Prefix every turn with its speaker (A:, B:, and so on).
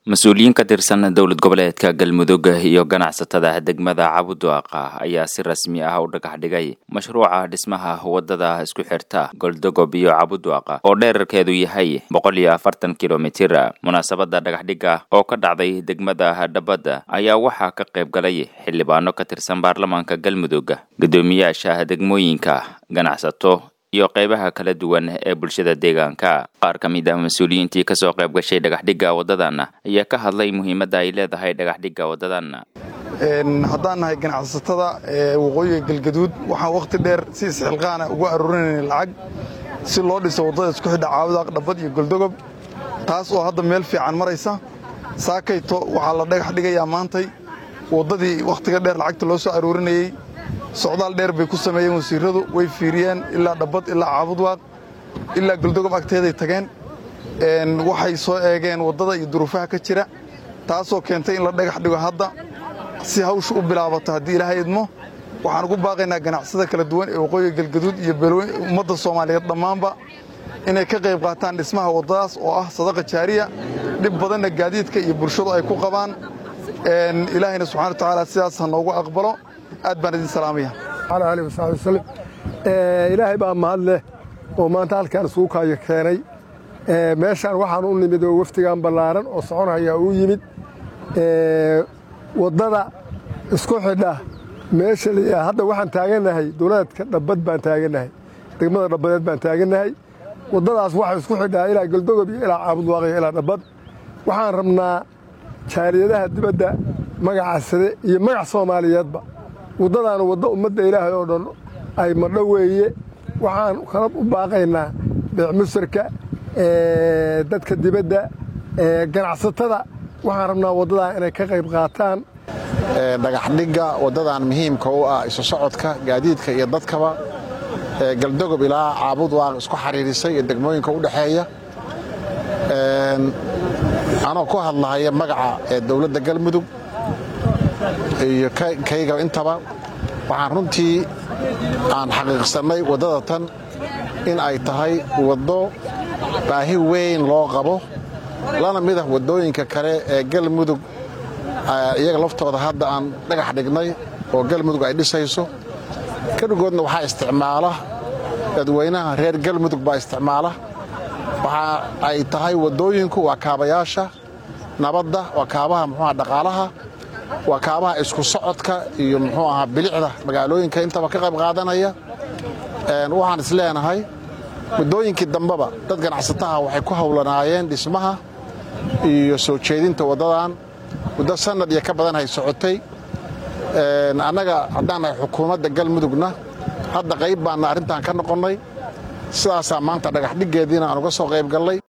A: mas-uuliyiin ka tirsan dowlad goboleedka galmudug iyo ganacsatada degmada cabudwaaqa ayaa si rasmi ah u dhagax dhigay mashruuca dhismaha wadada isku xirta goldogob iyo cabudwaaqa oo dherarkeedu yahay boqol iyo afartan kilomitir munaasabada dhagaxdhigga oo ka dhacday degmada dhabadda ayaa waxaa ka qayb galay xildhibaano ka tirsan baarlamaanka galmudug guddoomiyaasha degmooyinka ganacsato iyo qaybaha kala duwan ee bulshada deegaanka qaar ka mid ah mas-uuliyiintii kasoo qayb gashay dhagaxdhigga waddadan ayaa ka hadlay muhiimadda ay leedahay dhagaxdhigga waddadan
B: haddaan nahay ganacsatada ee waqooyiga galgaduud waxaan wakhti dheer si isxilqaana ugu aruurinayna lacag si loo dhiso waddada isku xidha caawadaaq dhabbad iyo goldogob taas oo hadda meel fiican maraysa saakayto waxaa la dhagax dhigayaa maantay waddadii wakhtiga dheer lacagta loo soo aruurinayey socdaal dheer bay ku sameeyeen wasiirradu way fiiriyeen ilaa dhabbad ilaa caabudwaaq ilaa goldogob agteeday tageen waxay soo eegeen waddada iyo duruufaha ka jira taasoo keentay in la dhagax dhigo hadda si hawsha u bilaabato haddii ilaahay idmo waxaan ugu baaqaynaa ganacsada kala duwan ee waqooyiga galgaduud iyo ummadda soomaaliyeed dhammaanba inay ka qayb qaataan dhismaha waddadaas oo ah sadaqa jaariya dhib badanna gaadiidka iyo bulshadu ay ku qabaan ilaahayna subxana wa tacaala sidaas ha noogu aqbalo aad baan idin salaamaya
C: alaa alih wasaxbi wasalam ilaahay baa mahad leh oo maanta halkaan isugu kaayo keenay meeshaan waxaan u nimid oo wafdigan ballaaran oo soconaya uu yimid waddada isku xidha meesha la hadda waxaan taagannahay dowladka dhabbad baan taagannahay degmada dhabbadeed baan taagannahay waddadaas waxay isku xidhaa ilaa goldogob iyo ilaa caabudwaaqiyo ilaa dhabbad waxaan rabnaa jaariyadaha dibadda magaca sare iyo magac soomaaliyeedba waddadaana waddo ummadda ilaahay oo dhan ay madho weeye waxaan kala u baaqaynaa beecmusarka dadka dibadda ganacsatada waxaan rabnaa waddadaa inay ka qayb qaataan
D: dhagaxdhigga waddadan muhiimka u ah isu socodka gaadiidka iyo dadkaba galdogob ilaa caabudwaaq isku xariirisay iyo degmooyinka u dhexeeya anoo ku hadlahaya magaca ee dowladda galmudug iyo kayga intaba waxaan runtii aan xaqiiqsannay waddada tan in ay tahay waddo baahi weyn loo qabo lana mid ah waddooyinka kale ee galmudug iyaga laftooda hadda aan dhagax dhignay oo galmudug ay dhisayso keligoodna waxaa isticmaala dadweynaha reer galmudug baa isticmaala waxa ay tahay waddooyinku waa kaabayaasha nabadda waa kaabaha muxuuha dhaqaalaha waa kaabaha isku socodka iyo muxuu ahaa bilicda magaalooyinka intaba ka qayb qaadanaya waxaan is leenahay muddooyinkii dambeba dad ganacsataha waxay ku howlanaayeen dhismaha iyo soo jeedinta waddadan muddo sannad iyo ka badan hay socotay annaga haddaan nahay xukuumadda galmudugna hadda qayb baanna arrintan ka noqonnay sidaasaa maanta dhagaxdhiggeediina aan uga soo qayb gallay